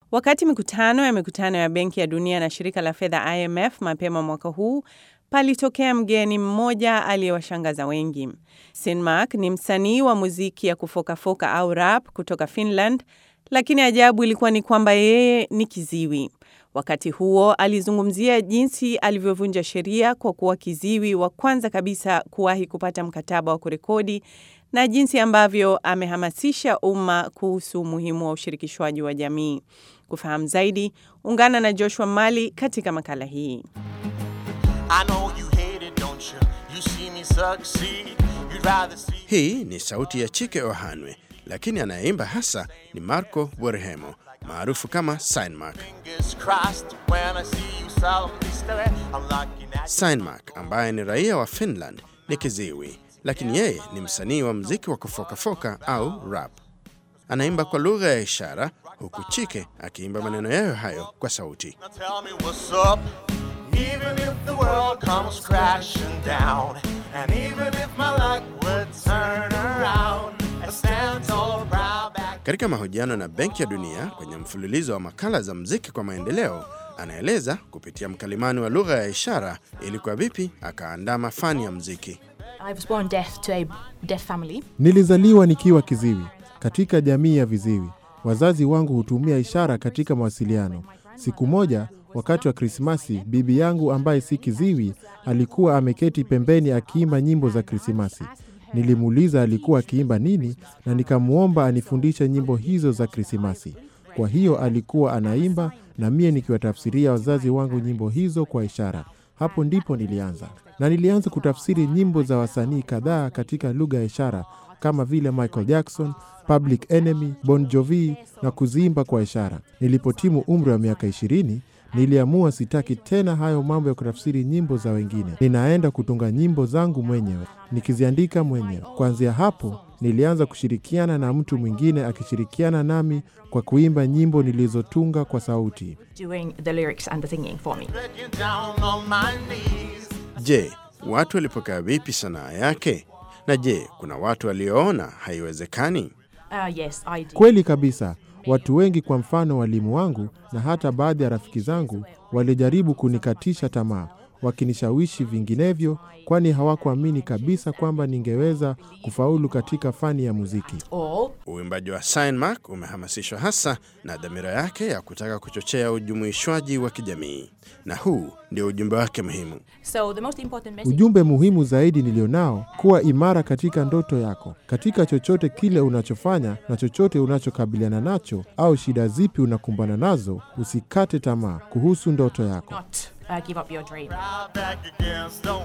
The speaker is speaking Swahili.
Wakati mikutano ya mikutano ya Benki ya Dunia na shirika la fedha IMF mapema mwaka huu, palitokea mgeni mmoja aliyewashangaza wengi. Sinmark ni msanii wa muziki ya kufokafoka au rap kutoka Finland, lakini ajabu ilikuwa ni kwamba yeye ni kiziwi. Wakati huo alizungumzia jinsi alivyovunja sheria kwa kuwa kiziwi wa kwanza kabisa kuwahi kupata mkataba wa kurekodi na jinsi ambavyo amehamasisha umma kuhusu umuhimu wa ushirikishwaji wa jamii. Kufahamu zaidi, ungana na Joshua Mali katika makala hii. I know you hate it, don't you? You see me succeed. You'd rather see Hii ni sauti ya Chike Ohanwe, lakini anayeimba hasa ni Marco Borhemo maarufu kama Steinmark. fingers crossed when I see you solemnly stare. I'm looking at Steinmark ambaye ni raia wa Finland ni kiziwi, lakini yeye ni msanii wa mziki wa kufokafoka au rap. Anaimba kwa lugha ya ishara huku Chike akiimba maneno yayo hayo kwa sauti. Now tell me what's up. Even if the world comes crashing down, and even if my luck would turn around, I stand tall, proud back. Katika mahojiano na Benki ya Dunia kwenye mfululizo wa makala za mziki kwa maendeleo, anaeleza kupitia mkalimani wa lugha ya ishara ilikuwa vipi akaandaa mafani ya mziki. I was born deaf to a deaf family. Nilizaliwa nikiwa kiziwi katika jamii ya viziwi. Wazazi wangu hutumia ishara katika mawasiliano. Siku moja wakati wa Krismasi, bibi yangu ambaye si kiziwi alikuwa ameketi pembeni akiimba nyimbo za Krismasi. Nilimuuliza alikuwa akiimba nini, na nikamwomba anifundishe nyimbo hizo za Krismasi. Kwa hiyo alikuwa anaimba na mie nikiwatafsiria wazazi wangu nyimbo hizo kwa ishara. Hapo ndipo nilianza, na nilianza kutafsiri nyimbo za wasanii kadhaa katika lugha ya ishara kama vile Michael Jackson, Public Enemy, Bon Jovi na kuziimba kwa ishara. Nilipotimu umri wa miaka ishirini, niliamua sitaki tena hayo mambo ya kutafsiri nyimbo za wengine. Ninaenda kutunga nyimbo zangu mwenyewe, nikiziandika mwenyewe. Kuanzia hapo nilianza kushirikiana na mtu mwingine akishirikiana nami kwa kuimba nyimbo nilizotunga kwa sauti. doing the lyrics and the singing for me. Begging down on my knees. Je, watu walipokea vipi sanaa yake? Na je, kuna watu walioona haiwezekani? Uh, yes, I did. Kweli kabisa, watu wengi, kwa mfano walimu wangu na hata baadhi ya rafiki zangu, walijaribu kunikatisha tamaa, wakinishawishi vinginevyo, kwani hawakuamini kabisa kwamba ningeweza kufaulu katika fani ya muziki. Or Uimbaji wa Steinmark umehamasishwa hasa na dhamira yake ya kutaka kuchochea ujumuishwaji wa kijamii, na huu ndio ujumbe wake muhimu. so the most important message Ujumbe muhimu zaidi nilionao, kuwa imara katika ndoto yako, katika chochote kile unachofanya na chochote unachokabiliana nacho, au shida zipi unakumbana nazo, usikate tamaa kuhusu ndoto yako. not uh, give up your dream. Proud back against the